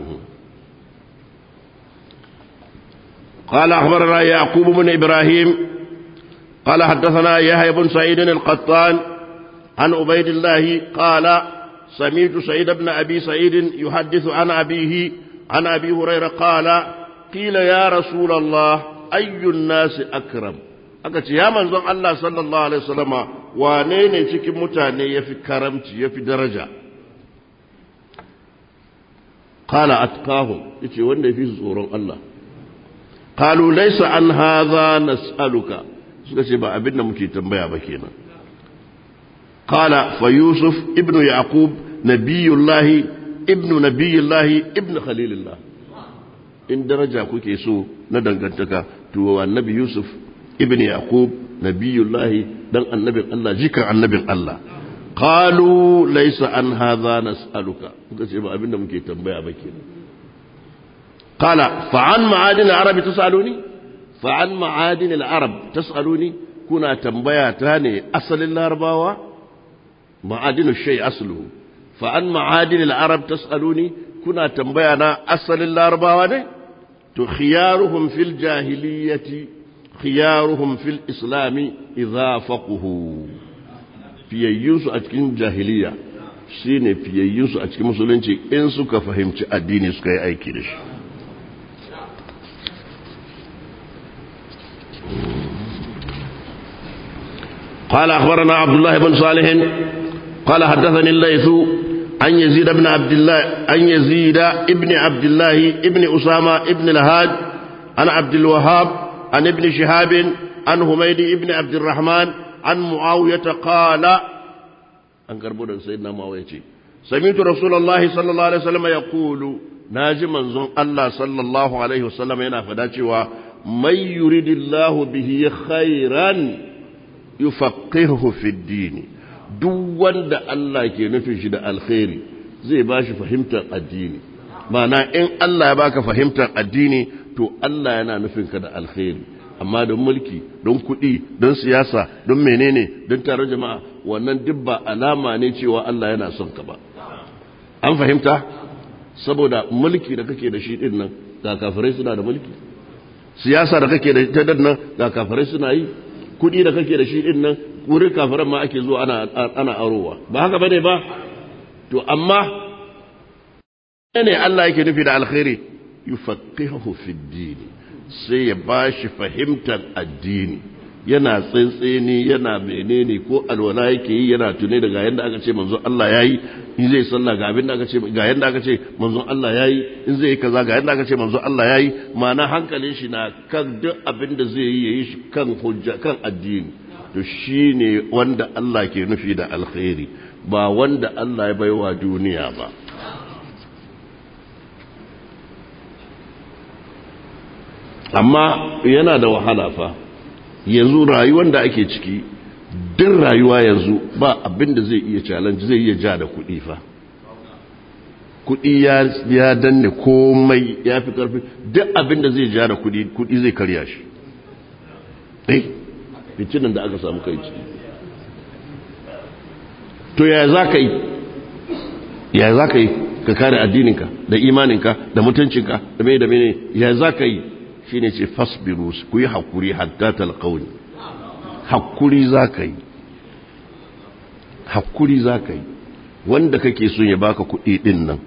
قال أخبرنا يعقوب بن إبراهيم قال حدثنا يحيى بن سعيد القطان عن عبيد الله قال سمعت سعيد بن أبي سعيد يحدث عن أبيه عن أبي هريرة قال قيل يا رسول الله أي الناس أكرم aka ya manzon Allah sallallahu alaihi wasallama wane ne cikin mutane yafi karamci yafi daraja qala atqahum yace wanda yafi tsoron Allah qalu laysa an hadha nas'aluka suka ce ba abin da muke tambaya ba kenan قال فيوسف ابن يعقوب نبي الله ابن نبي الله ابن خليل الله in daraja kuke so na dangantaka to annabi yusuf ibn yaqub nabiyullahi dan annabin Allah jikan annabin Allah qalu laysa an hadha nas'aluka kuka ce ba abinda muke tambaya ba kenan qala fa an ma'adin al-arab tasaluni fa an ma'adin al-arab tasaluni kuna tambaya ta ne asalin larabawa معادن الشيء أصله فأن معادن العرب تسألوني كنا تنبينا أصل الأربعة خيارهم في الجاهلية خيارهم في الإسلام إذا فقهوا في يوسف أتكين جاهلية shine fiyayyunsu a cikin musulunci in suka fahimci addini suka yi aiki da shi قال أخبرنا عبد الله بن صالح قال حدثني الليث عن يزيد بن عبد الله عن يزيد ابن عبد الله ابن أسامة ابن الهاد عن عبد الوهاب عن ابن شهاب عن هميد ابن عبد الرحمن عن معاوية قال أن كربونا سيدنا معاوية سمعت رسول الله صلى الله عليه وسلم يقول ناجي منزون الله صلى الله عليه وسلم ينا فداتي من يريد الله به خيرا يفقهه في الدين duk wanda Allah ke nufin shi da alkhairi zai ba shi fahimtar addini mana in Allah ya baka fahimtar addini to Allah yana nufin ka da alkhairi amma don mulki don kuɗi don siyasa don menene don taron jama'a wannan duk ba alama ne cewa Allah yana son ka ba an fahimta saboda mulki da kake da shi din nan ga kafirai suna da mulki siyasa da kake da ita nan ga kafirai suna yi kuɗi da kake da shi din nan wurin kafiran ma ake zuwa ana ana arowa ba haka bane ba to amma ne Allah yake nufi da alkhairi yufaqihu fi dini sai ya bashi fahimtar addini yana tsantseni yana menene ko alwala yake yi yana tune da ga yanda aka ce manzo Allah yayi in zai sallah ga abin da aka ce ga yanda aka ce manzo Allah yayi in zai yi kaza ga yanda aka ce manzo Allah yayi ma'ana hankalin shi na kan duk abin da zai yi yayi shi kan hujja kan addini to shine wanda Allah ke nufi da alkhairi ba wanda Allah ya baiwa duniya ba amma yana da wahala fa yanzu rayuwar da ake ciki duk rayuwa yanzu ba abin da zai iya challenge zai iya ja da kuɗi fa kudi ya danne komai ya fi karfi duk abin da zai ja da kudi kudi zai karya shi eh fitinan da aka samu kai ciki to ya za ka yi ya za ka yi ka kare addininka da imaninka da mutuncinka da mai da mene ya za ka yi shi ne ce fasbiru ku yi haƙuri hatta talƙauni haƙuri za ka yi haƙuri za ka yi wanda kake son ya baka kuɗi ɗin nan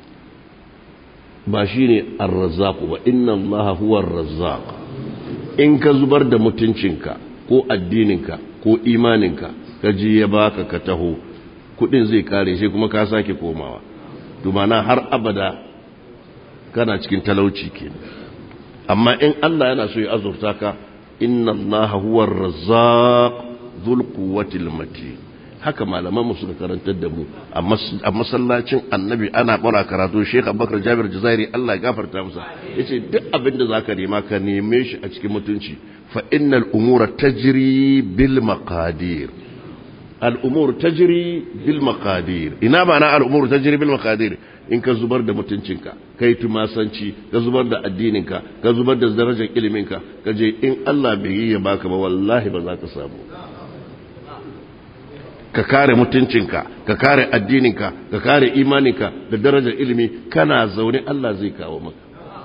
ba shi ne arrazzaku ba inna Allah huwa arrazzaq in ka zubar da mutuncinka ko addininka ko imaninka ka ji ya baka ka taho kuɗin zai kare sai kuma ka sake komawa dumana har abada kana cikin talauci kenan amma in Allah yana so ya azurta ka inna Allah huwa ar-razzaq dhul quwwati matin haka malaman mu suka karantar da mu a masallacin annabi ana bara karatu Sheikh Abubakar Jabir Jazairi Allah ya gafarta masa yace duk abin da zaka nema ka neme shi a cikin mutunci fa innal umura tajri bil maqadir al'umur ta jiri bil makadir ina ba na al'umur ta jiri bil makadir in ka zubar da mutuncinka ka yi tumasanci ka zubar da addininka ka zubar da darajar iliminka ka je in Allah bai yi ya baka ba wallahi ba za ka samu ka kare mutuncinka ka kare addininka ka kare imaninka da darajar ilimi kana zaune Allah zai kawo maka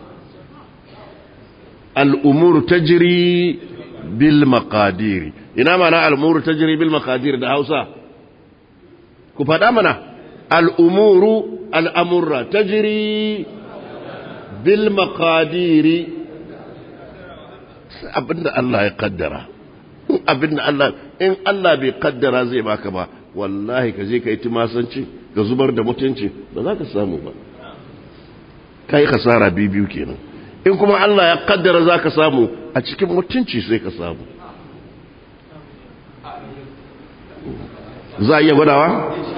al'umur ta jiri bil makadiri ina mana al'umuru ta jiri bil makadir da hausa ku faɗa mana al'umuru al'amurra ta jiri bil makadiri abinda Allah ya kaddara abinda Allah in Allah bai kaddara zai baka ba wallahi ka je ka yi tumasanci ka zubar da mutunci ba za ka samu ba ka yi kasara biyu kenan in kuma Allah ya kaddara za ka samu a cikin mutunci sai ka samu za a iya gwadawa?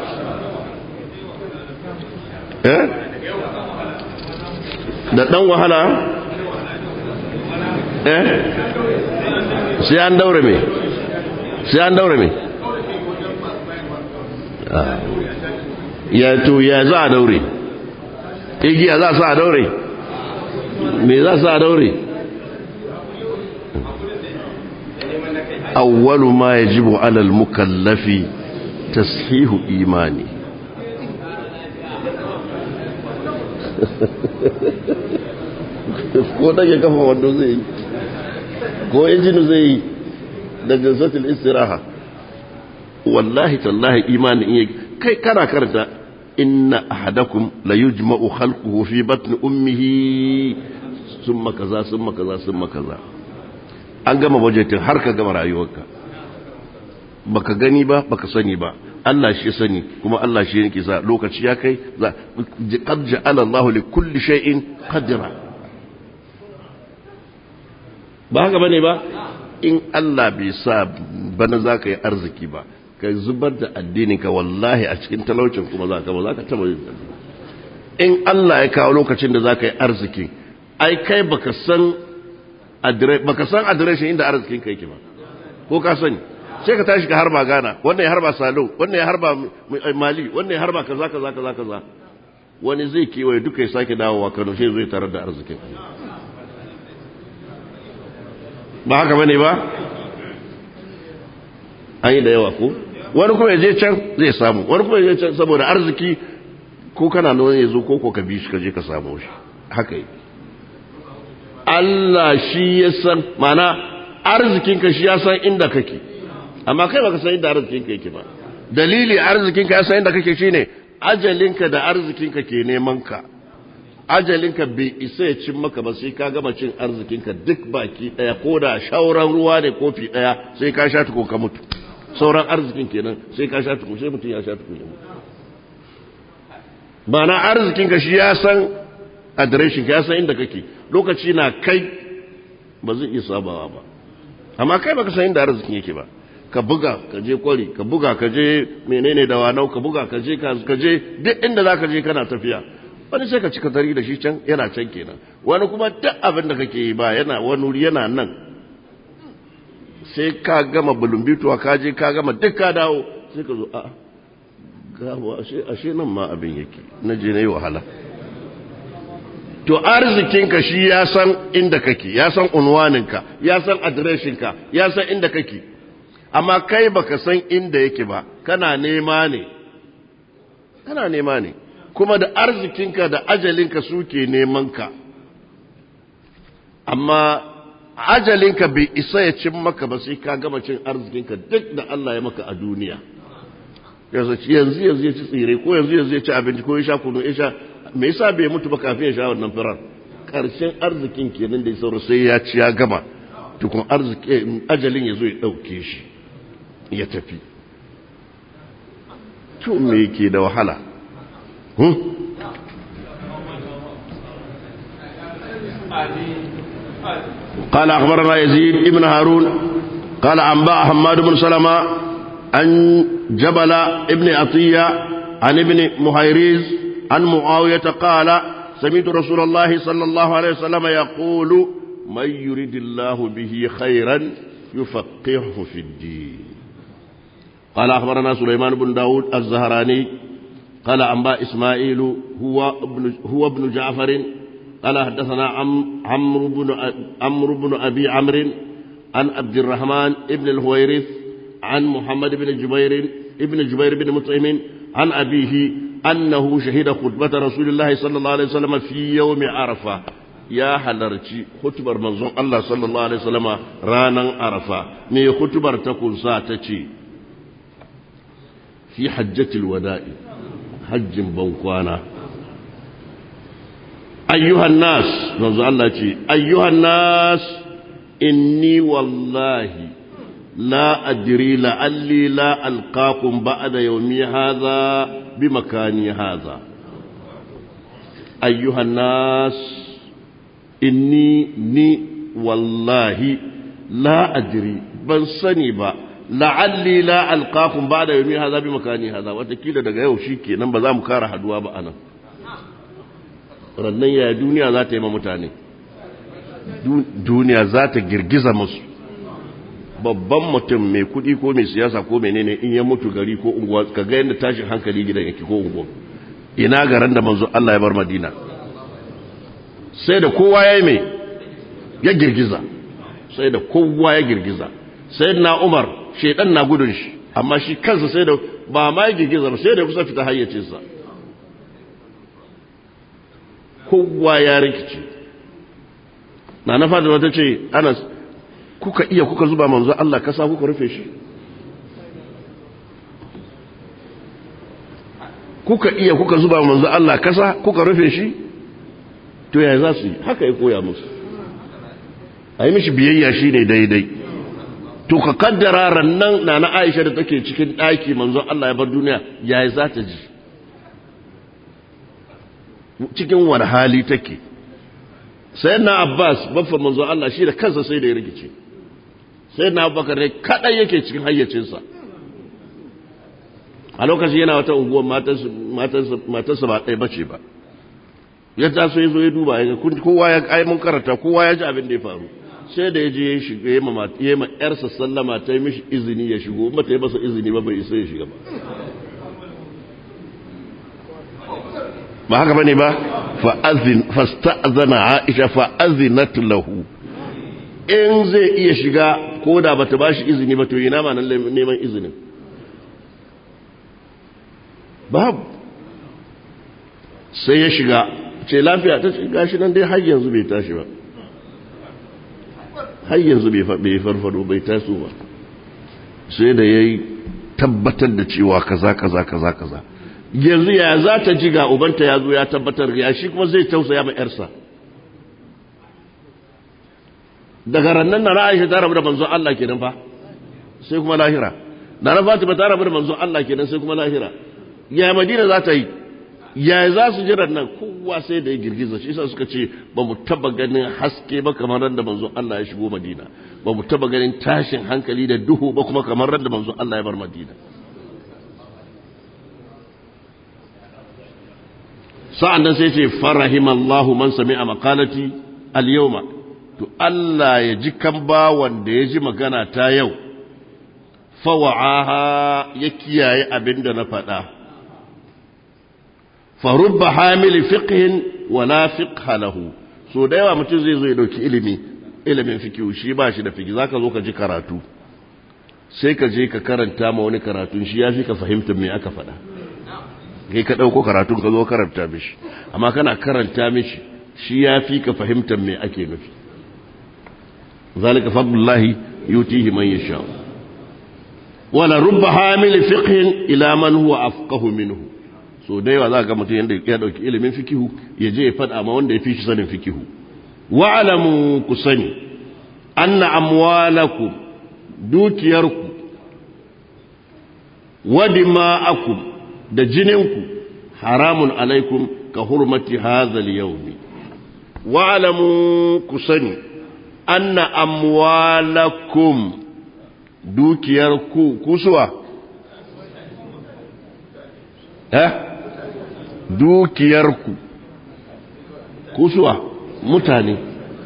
eh? da ɗan wahala? eh? sai an daure me? sai an daure me? ya to ya za a daure? igiya za a daure? me za a daure? أول ما يجب على المكلف تصحيح إيماني ko dage kafa wando zai yi ko injinu zai yi da jinsatul istiraha wallahi tallahi imani in kai kana karanta inna ahadakum la yujma'u khalquhu fi batni ummihi summa kaza summa kaza summa kaza an gama bajetin har ka gama rayuwarka baka gani ba baka sani ba Allah shi sani kuma Allah shi yake sa lokaci ya kai za qad ja'ala Allah li kulli shay'in qadra ba haka bane ba in Allah bai sa bana zaka yi arziki ba ka zubar da addinin ka wallahi a cikin talaucin kuma zaka ba zaka taba yin in Allah ya kawo lokacin da zaka yi arziki ai kai baka san baka san adireshin inda arzikin ka yake ba ko ka sani sai ka tashi ka harba Ghana wannan ya harba Salo wannan ya harba Mali wannan ya harba kaza kaza kaza kaza wani zai kewaye duka ya sake dawowa Kano sai zai tarar da arzikin ba haka bane ba an yi da yawa ko wani kuma ya je can zai samu wani kuma ya je can saboda arziki ko kana nuna ya zo ko ko ka bi shi ka je ka samu shi haka yi Allah shi ya san mana arzikinka shi ya san inda kake amma kai baka san inda arzikinka yake ba dalili arzikinka ya san inda kake shine ajalinka da arzikinka ke neman ka ajalinka bai isa ya cin maka ba sai ka gama cin arzikinka duk baki daya ko da shauran ruwa ne kofi daya sai ka sha tuko ka mutu sauran arzikin kenan sai ka sha tuko sai mutum ya sha tuko ya mutu mana arzikinka shi ya san adireshin ka ya san inda kake lokaci na kai ba zai iya sabawa ba amma kai baka san inda arzikin yake ba ka buga ka je kwari ka buga ka je menene da wanau ka buga ka je ka je duk inda za ka je kana tafiya wani sai ka cika tari da shi can yana can kenan wani kuma duk abin da kake yi ba yana wani wuri yana nan sai ka gama bulumbituwa ka je ka gama duk ka dawo sai ka zo a gawa ashe nan ma abin yake na je na yi wahala to arzikinka shi ya san inda kake ya san unwaninka ya san adireshinka ya san inda kake amma kai baka san inda yake ba kana nema ne kana nema ne kuma da arzikinka da ajalinka suke nemanka amma ajalinka bai isa ya cin maka ba sai ka gama cin arzikinka duk da Allah ya maka a duniya yanzu yanzu ya ci tsire ko yanzu yanzu ya ci abinci ko ya sha kunu ya sha me yasa bai mutu ba kafin ya sha wannan firar karshen arzikin kenan da ya sauro sai ya ci ya gama tukun arziki ajalin ya zo ya ɗauke shi ya tafi to me yake da wahala قال أخبرنا يزيد ابن هارون قال أنباء حماد بن سلمة عن جبل ابن عطية عن ابن مهيريز عن معاوية قال سمعت رسول الله صلى الله عليه وسلم يقول من يريد الله به خيرا يفقهه في الدين قال أخبرنا سليمان بن داود الزهراني قال أنباء إسماعيل هو ابن, هو ابن جعفر قال حدثنا عمرو بن عمرو بن أبي عمرو عن عبد الرحمن ابن الهويرث عن محمد بن جبير ابن جبير بن مطعم عن أبيه أنه شهد خطبة رسول الله صلى الله عليه وسلم في يوم عرفة يا حلرتي خطبة منظوم الله صلى الله عليه وسلم رانا عرفة مي خطبة تكون ساتتي في حجة الوداع حج بوكوانا أيها الناس منظوم الله أيها الناس إني والله لا أدري لعلي لا ألقاكم بعد يومي هذا بمكاني هذا أيها الناس إني ني والله لا أدري بل صنبا لعلي لا ألقاكم بعد يومي هذا بمكاني هذا وتكيل daga yau shikenan ba za mu kara haduwa ba anan rannan ya duniya za ta yi ma mutane duniya za ta girgiza musu babban mutum mai kudi ko mai siyasa ko menene in ya mutu gari ko unguwa ka ga yadda tashin hankali gidan yake ko unguwa ina garan da manzo Allah ya bar Madina sai da kowa ya yi mai ya girgiza sai da kowa ya girgiza sai na Umar shedan na gudun shi amma shi kansa sai da ba ma ya girgiza ba sai da kusa fita hayyacinsa kowa ya rikice na na fadima ta ce anas kuka iya kuka zuba manzo Allah kasa kuka rufe shi kuka iya kuka zuba manzo Allah kasa kuka rufe shi to ya za su yi haka ya koya musu a yi mishi biyayya shi ne daidai to ka kaddara rannan na na aisha da take cikin ɗaki manzo Allah ya bar duniya ya za ta ji cikin wani hali take sai na abbas baffa manzo Allah shi da kansa sai da ya rikice sai na abubakar ne kaɗai yake cikin hayyacinsa a lokacin yana wata unguwar matarsa ba ɗaya bace ba ya taso ya zo ya duba ya kowa ya ai mun karanta kowa ya ji abin da ya faru sai da ya je ya shiga ya ma ya ma yarsa sallama ta yi mishi izini ya shigo ba ta yi masa izini ba bai isa ya shiga ba ba haka bane ba fa'azin fasta'zana Aisha fa'azinat lahu in zai iya shiga ko da bata bashi izini ba to ina ma nan neman izinin babu sai ya shiga ce lafiya ta ce gashi nan dai har yanzu bai tashi ba har yanzu bai farfado bai taso ba sai da ya yi tabbatar da cewa kaza kaza kaza kaza yanzu ya za ta ji ga ubanta ya zo ya tabbatar ya shi kuma zai tausaya ma yarsa daga rannan na Aisha ta rabu da manzon Allah kenan fa sai kuma lahira na na Fatima ta rabu da manzon Allah kenan sai kuma lahira ya Madina za ta yi ya za su jira nan kowa sai da ya girgiza shi yasa suka ce ba mu taba ganin haske ba kamar ran da manzon Allah ya shigo Madina ba mu taba ganin tashin hankali da duhu ba kuma kamar ran da manzon Allah ya bar Madina sa'an nan sai ce farahimallahu man sami'a maqalati al-yawma to Allah ya ji kan bawan da ya ji magana ta yau fawa'aha ya kiyaye abin da na faɗa farubba hamili fiqhin wala fiqha lahu so da yawa mutum zai zo ya dauki ilimi ilimin fikihu shi ba shi da fiki zaka zo ka ji karatu sai ka je ka karanta ma wani karatun shi ya fi ka fahimta me aka faɗa kai ka ɗauko karatun ka zo karanta mishi amma kana karanta mishi shi ya fi ka fahimtar me ake nufi zalika fadlullahi yutihi man yasha wala rubba hamil fiqhin ila man huwa afqahu minhu so da yawa za ga mutum yanda ya dauki ilimin fikihu ya je ya faɗa ma wanda ya fi shi sanin fikihu wa'lamu ku sani anna amwalakum dukiyarku wa dima'akum da jininku haramun alaikum ka hurmati hazal yaumi wa'lamu ku sani anna amwalakum dukiyarku kusuwa eh dukiyarku kusuwa mutane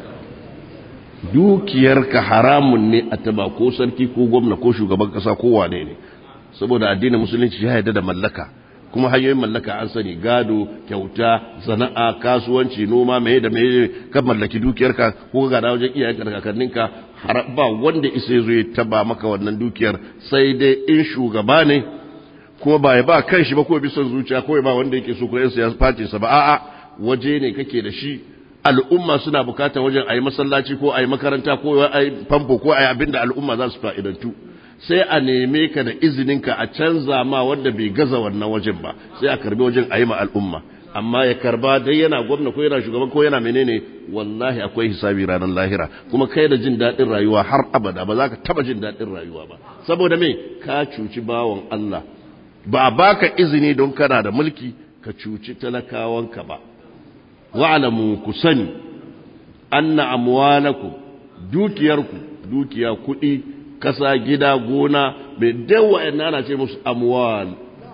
dukiyarka haramun ne a taba ko sarki ko gwamna ko shugaban kasa ko wane ne saboda addinin musulunci ya yarda da mallaka kuma hanyoyin mallaka an sani gado kyauta sana'a kasuwanci noma mai da mai ka mallaki dukiyarka ko ga da wajen iyayen kakanninka ba wanda isa zo ya taba maka wannan dukiyar sai dai in shugaba ne kuma ba ya ba kan shi ba ko bisan zuciya ko ba wanda yake so ko yan siyasa face sa ba a'a waje ne kake da shi al'umma suna bukatar wajen a yi masallaci ko a yi makaranta ko a yi famfo ko a yi abin da al'umma za su fa'idantu sai a neme ka da izininka a canza ma wanda bai gaza wannan wajen ba sai a karbi wajen a yi ma al'umma amma ya karba dai yana gwamna ko yana shugaban ko yana menene wallahi akwai hisabi ranar lahira kuma kai da jin daɗin rayuwa har abada ba za ka taba jin daɗin rayuwa ba saboda me ka cuci bawan Allah ba a baka izini don kana da mulki ka cuci talakawanka ba wa'lamu ku sani anna amwalakum dukiyarku dukiya kuɗi kasa gida gona mai dawa ina ana ce musu amwal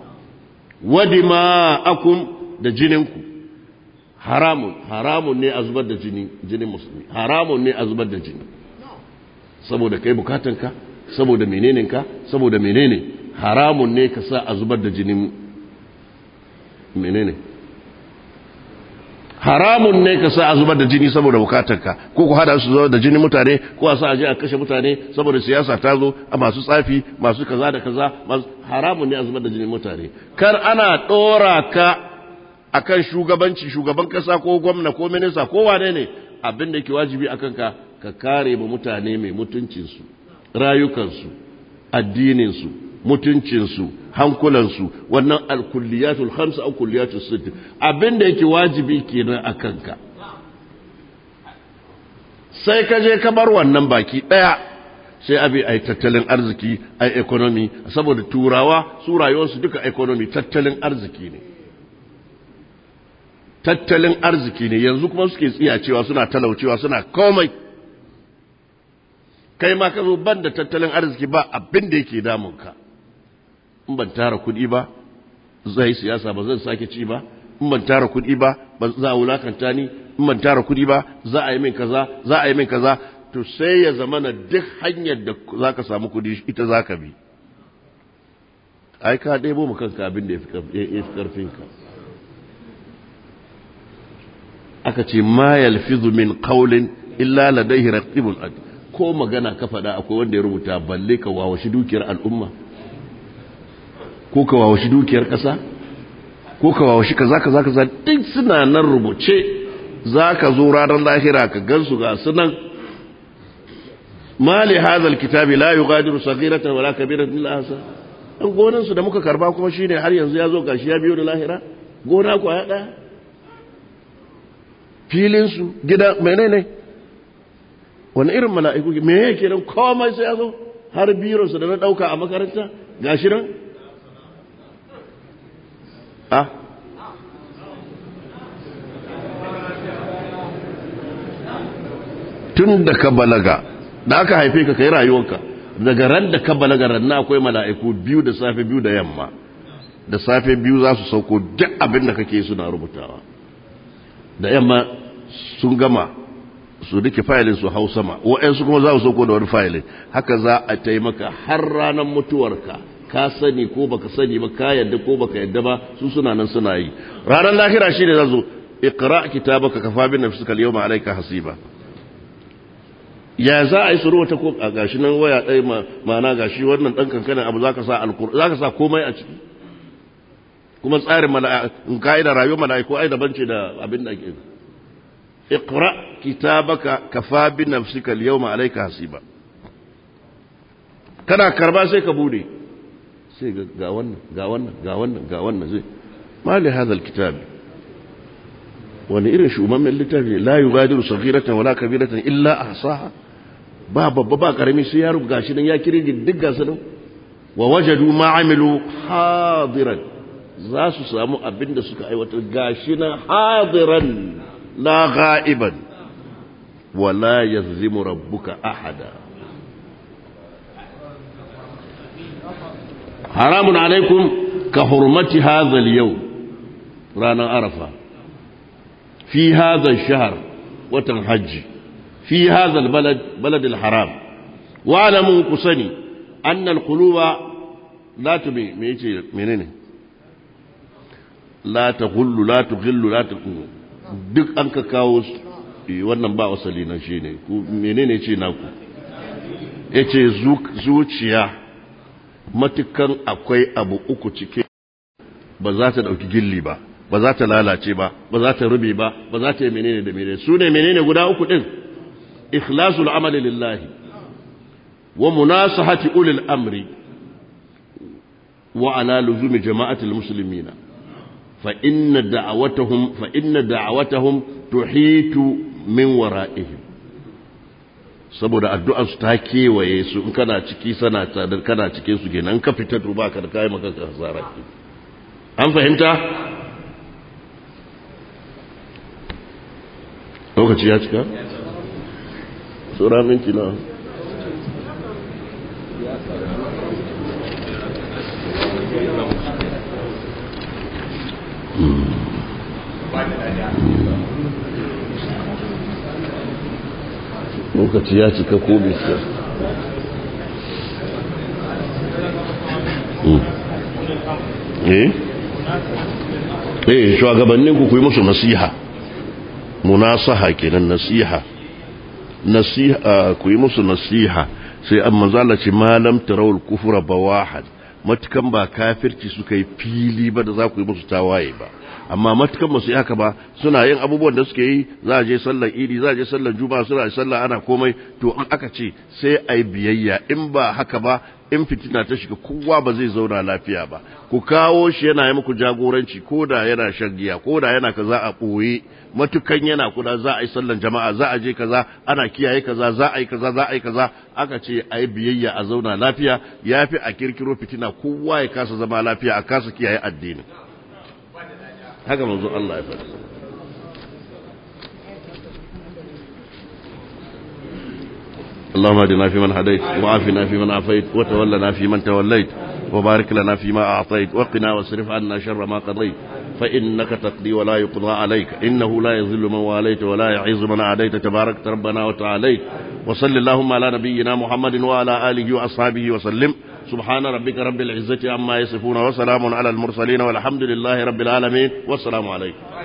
wadima akum da jininku haramun haramun ne a zubar da jini jinin musulmi haramun ne a zubar da jini saboda kai bukatanka saboda meneninka saboda menene haramun ne ka sa a zubar da jinin menene haramun ne ka sa a zubar da jini saboda bukatarka ko ku hada su zubar da jini mutane ko a sa a je a kashe mutane saboda siyasa ta zo a masu tsafi masu kaza da kaza haramun ne a zubar da jini mutane kar ana dora ka akan shugabanci shugaban kasa ko gwamna ko minista ko wane ne abin da yake wajibi akan ka ka kare mu mutane mai mutuncinsu rayukansu addininsu mutuncinsu hankulansu wannan alkulliyatul hamsa au kulliyatul sitt abinda yake wajibi kenan a kanka sai ka je ka bar wannan baki daya sai abi ai tattalin arziki ai economy saboda turawa su rayuwarsu duka economy tattalin arziki ne tattalin arziki ne yanzu kuma suke tsiya cewa suna talaucewa suna komai kai ma ka zo ban da tattalin arziki ba abin da yake damunka in ban tara kuɗi ba zai siyasa ba zan sake ci ba in ban tara kuɗi ba ba za a wulakanta ni in ban tara kuɗi ba za a yi min kaza za a yi min kaza to sai ya zama na duk hanyar da za ka samu kuɗi ita za ka bi ai ka ɗebo mu kanka abin da ya fi ƙarfinka aka ce ma yalfizu min qawlin illa ladayhi raqibun atid ko magana ka faɗa akwai wanda ya rubuta balle ka wawashi dukiyar al'umma ko ka wawashi dukiyar ƙasa ko ka wawashi kaza kaza kaza duk suna nan rubuce za ka zo ranar lahira ka gansu ga sunan mali hazal kitabi la yughadiru saghiratan wala kabiratan illa ahsa an gonan su da muka karba kuma shine har yanzu ya zo gashi ya biyo da lahira gona ko ya daya filin su gida menene wani irin mala'iku me yake nan komai sai ya zo har bironsu da na ɗauka a makaranta ga shi nan? a tun da ka balaga da aka haife ka kai rayuwarka daga ran da ka balaga ranna akwai mala'iku biyu da safe biyu da yamma da safe biyu za su sauko duk abin da kake suna rubutawa da yamma sun gama su duke fayilin su hau sama wa'yansu kuma za su sauko da wani fayilin haka za a taimaka har ranar mutuwarka ka sani ko baka sani ba ka yadda ko baka yadda ba su suna nan suna yi ranar lahira shi ne za zo iqra kitabaka kafa bi nafsika al-yawma alayka hasiba ya za a yi su ta ko a gashi nan waya ɗaya ma'ana gashi wannan ɗan kankanin abu za ka sa alkur za ka sa komai a ciki kuma tsarin mala'iku ka'idar rayuwar mala'iku ai daban ce da abin da ake iqra kitabaka kafa bi nafsika al-yawma alayka hasiba kana karba sai ka bude sai ga wannan ga wannan ga wannan ga wannan zai ma li hadha al-kitab wani irin shumammen littafi la yugadiru saghiratan wala kabiratan illa ahsaha ba babba ba karami sai ya rubuta shi nan ya kire duk gasu nan wa wajadu ma amilu hadiran za su samu abin da suka aiwatar gashi nan hadiran la ghaiban wa la yazlimu rabbuka ahada haramun alaikum ka hurmati hadha al-yawm ranar arafa fi hadha ash-shahr watan hajji في هذا البلد بلد الحرام واعلموا كسني أن القلوب لا تبي ميجي منين لا تغل لا تغل لا تغل duk an ka kawo wannan ba wasali na shi ne menene ce naku ya ce zuciya matukan akwai abu uku cike ba za ta ɗauki gilli ba ba za ta lalace ba ba za ta rube ba ba za ta yi menene da menene su ne menene guda uku ɗin إخلاص العمل لله ومناصحة أولي الأمر وعلى لزوم جماعة المسلمين فإن دعوتهم فإن دعوتهم تحيط من ورائهم saboda addu'ar su ta kewaye su in kana ciki sana tsadar kana cikin su kenan ka fita to baka da kai maka hasara an fahimta lokaci ya cika tsura minti na lokaci ya cika ko bisa eh eh shugabannin ku yi musu nasiha munasaha kenan nasiha nasiha ku yi musu nasiha sai an manzala ce malam tarawul kufura bawahan matukan ba kafirci suka yi fili ba da za ku yi musu tawaye ba amma matukan ba su yi haka ba suna yin abubuwan da suke yi za a je sallar idi za a je sallar juma'a suna sallar ana komai to in aka ce sai a yi biyayya in ba haka ba in fitina ta shiga kowa ba zai zauna lafiya ba ku kawo shi yana yi muku jagoranci ko da yana shan giya ko da yana kaza a ɓoye matukan yana kuda za a yi sallan jama'a za a je kaza ana kiyaye kaza za a yi kaza za a yi kaza aka ce a yi biyayya a zauna lafiya ya fi a kirkiro fitina kowa ya kasa zama lafiya a kasa kiyaye addini haka manzo Allah ya faɗi اللهم اهدنا فيمن هديت وعافنا فيمن عافيت وتولنا فيمن توليت وبارك لنا فيما أعطيت وقنا واصرف عنا شر ما قضيت فإنك تقضي ولا يقضى عليك إنه لا يذل من واليت ولا يعز من عاديت تبارك ربنا وتعاليت وصل اللهم على نبينا محمد وعلى آله وأصحابه وسلم سبحان ربك رب العزة عما يصفون وسلام على المرسلين والحمد لله رب العالمين والسلام عليكم